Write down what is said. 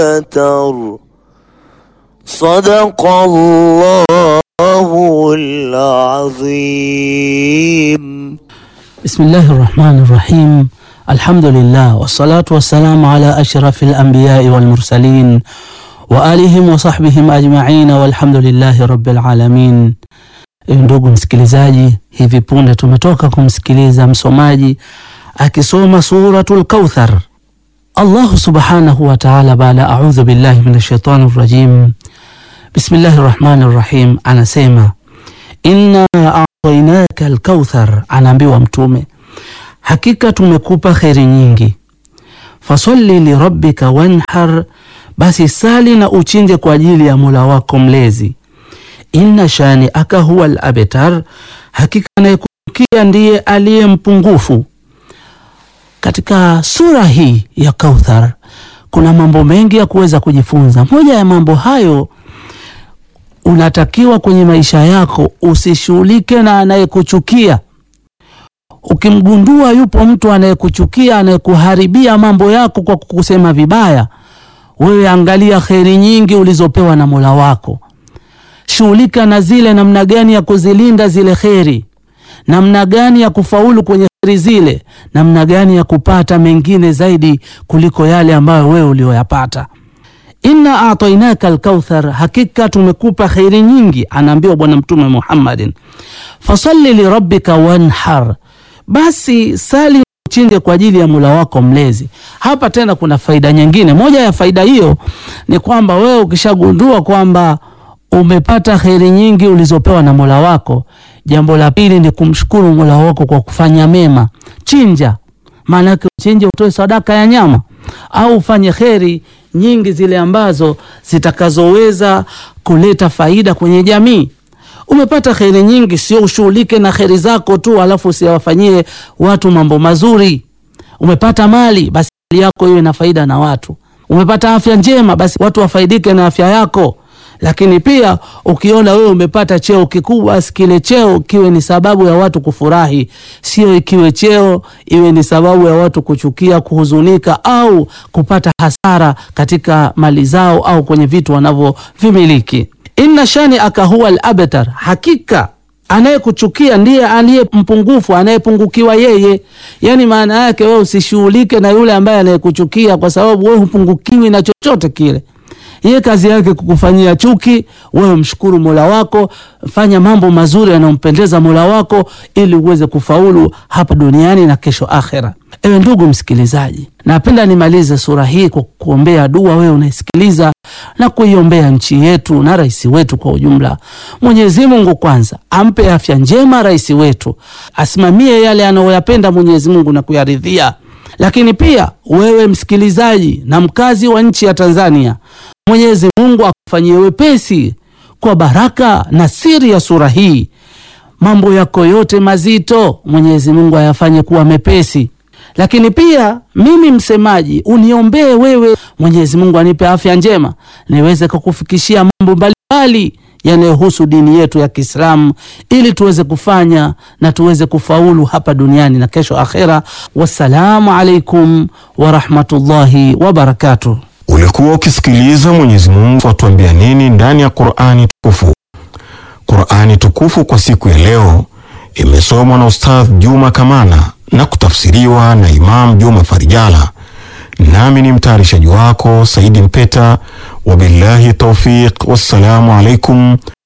أبتر صدق الله العظيم بسم الله الرحمن الرحيم الحمد لله والصلاة والسلام على أشرف الأنبياء والمرسلين وآلهم وصحبihim ajma'in walhamdulillahi rabbil alamin. Ndugu msikilizaji, hivi punde tumetoka kumsikiliza msomaji akisoma suratul Kauthar. Allahu subhanahu wa ta'ala, baada a'udhu billahi minash shaitani rajim, bismillahir rahmanir rahim, anasema inna a'tainaka al-kauthar, anaambiwa Mtume, hakika tumekupa kheri nyingi. Fasalli lirabbika wanhar, basi sali na uchinje kwa ajili ya Mola wako mlezi. Inna shani aka huwa al-abtar, hakika anayekuchukia ndiye aliye mpungufu. Katika sura hii ya Kauthar kuna mambo mengi ya kuweza kujifunza. Moja ya mambo hayo unatakiwa kwenye maisha yako usishughulike na anayekuchukia. Ukimgundua yupo mtu anayekuchukia, anayekuharibia mambo yako kwa kukusema vibaya, wewe angalia kheri nyingi ulizopewa na Mola wako, shughulika na zile, namna gani ya kuzilinda zile kheri, namna gani ya kufaulu kwenye kheri zile, namna gani ya kupata mengine zaidi kuliko yale ambayo wewe ulioyapata. Inna atainaka alkauthar, hakika tumekupa kheri nyingi, anaambiwa Bwana Mtume Muhammadin. Fasalli lirabbika wanhar, basi sali uchinje kwa ajili ya Mola wako mlezi. Hapa tena kuna faida nyingine. Moja ya faida hiyo ni kwamba wewe ukishagundua kwamba umepata kheri nyingi ulizopewa na Mola wako, jambo la pili ni kumshukuru Mola wako kwa kufanya mema. Chinja, maana yake uchinje, utoe sadaka ya nyama au ufanye kheri nyingi zile ambazo zitakazoweza kuleta faida kwenye jamii. Umepata kheri nyingi, sio ushughulike na kheri zako tu alafu usiwafanyie watu mambo mazuri. Umepata mali, basi mali yako iwe na faida na watu. Umepata afya njema, basi watu wafaidike na afya yako. Lakini pia ukiona wewe umepata cheo kikubwa, basi kile cheo kiwe ni sababu ya watu kufurahi, sio ikiwe cheo iwe ni sababu ya watu kuchukia, kuhuzunika au kupata hasara katika mali zao au kwenye vitu wanavyovimiliki. Inna shani aka huwa al-abtar, hakika anayekuchukia ndiye aliye mpungufu, anayepungukiwa yeye. Yani maana yake wewe usishughulike na yule ambaye anayekuchukia, kwa sababu wewe hupungukiwi na chochote kile yeye kazi yake kukufanyia chuki. Wewe mshukuru Mola wako, fanya mambo mazuri yanayompendeza Mola wako ili uweze kufaulu hapa duniani na kesho akhera. Ewe ndugu msikilizaji, napenda nimalize sura hii kwa kuombea dua wewe unaisikiliza na kuiombea nchi yetu na rais wetu kwa ujumla. Mwenyezi Mungu kwanza ampe afya njema rais wetu, asimamie yale anayoyapenda Mwenyezi Mungu na kuyaridhia. Lakini pia wewe msikilizaji na mkazi wa nchi ya Tanzania, Mwenyezi Mungu akufanyie wepesi kwa baraka na siri ya sura hii. Mambo yako yote mazito Mwenyezi Mungu ayafanye kuwa mepesi. Lakini pia mimi msemaji, uniombee wewe, Mwenyezi Mungu anipe afya njema niweze kukufikishia mambo mbalimbali yanayohusu dini yetu ya Kiislamu ili tuweze kufanya na tuweze kufaulu hapa duniani na kesho akhera. Wassalamu alaikum warahmatullahi wabarakatuh. Ulikuwa ukisikiliza Mwenyezi Mungu atuambia nini ndani ya Qur'ani tukufu. Qur'ani tukufu kwa siku ya leo imesomwa na Ustadh Juma Kamana na kutafsiriwa na Imam Juma Farijala, nami ni mtayarishaji wako Saidi Mpeta. Wabillahi taufiq, wassalamu alaikum